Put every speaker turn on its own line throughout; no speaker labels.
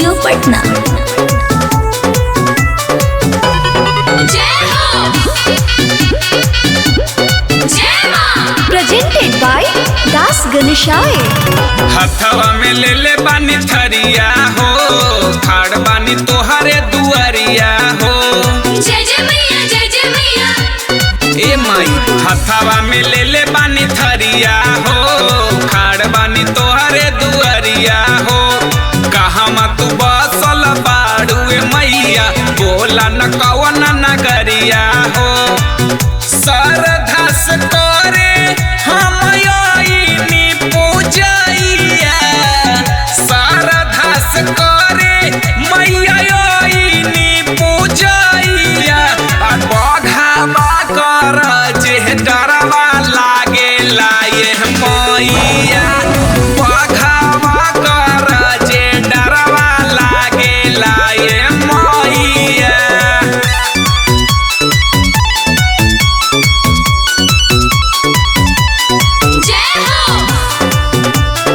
studio Patna presented by Das गणेशाय
हथवा में ले ले बानी थरिया हो खाड़ बानी तोहरे दुआरिया हो
जय जय मैया जय जय मैया
ए माई हथवा में ले ले बानी थरिया हो खाड़ बानी तोहरे दुआरिया हो कहवा तू बसल बाड़ुए मैया बोला न कवन नगरिया हो सरधस करे हम आईनी पूजैया सरधस करे मैया आईनी पूजैया आ बघावा कर जे डरवा लागे लाए मैया बघावा कर जे डरवा लागे लाए मैया
जय हो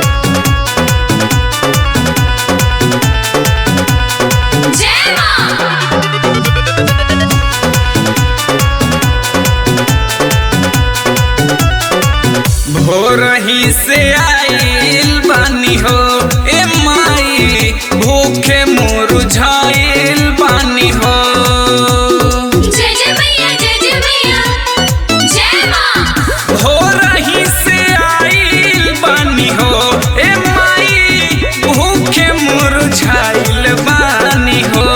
जय मां
भोरही से आइल बानी हो ए माई भूखे मुरझाइल बानी हो
जय जय मैया जय जय मैया जय मां
भोरही से आइल बानी हो ए माई भूखे मुरझाइल बानी हो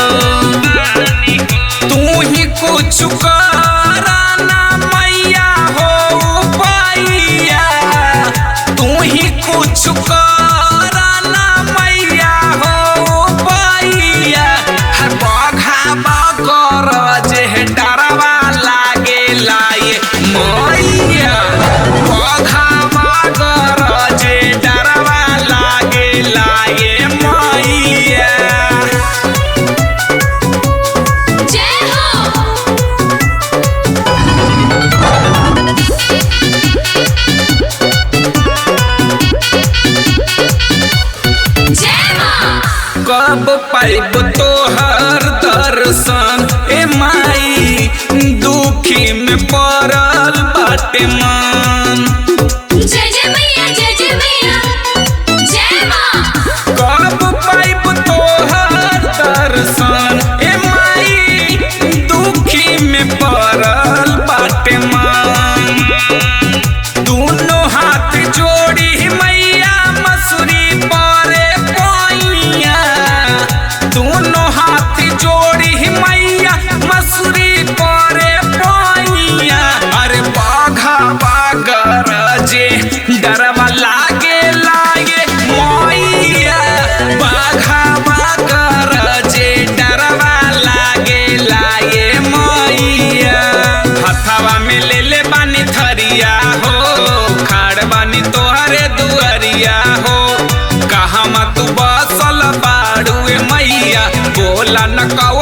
तू ही कुछ कराना मैया हो पाइया तू ही कुछ कराना मैया हो पाइया हर बघा कर जे डरवा लागे लाए मैया बघा कर जे डरवा लागे लाए मैया
जय हो जय मां
कब पाइब तोहर दर्शन ए माई दुखी में पड़ल बाटे मन
जय जय मैया जय जय मैया जय मां
कब पाइब तोहर दर्शन ए माई दुखी में पड़ल बाटे मन दोनों हाथ जोड़ी मैया मसूरी पारे पाइया दोनों हाथ जोड़ी मैया मसूरी पारे पाइया अरे बाघा बागर जे डरवा लागे लागे मैया बाघा बागर जे डरवा लागे लागे मैया हथवा में ले ले बानी थरिया हो खाड़ बानी तोहरे दुआरिया हो कहवा तू बसल बाड़ुए मैया बोला न कौ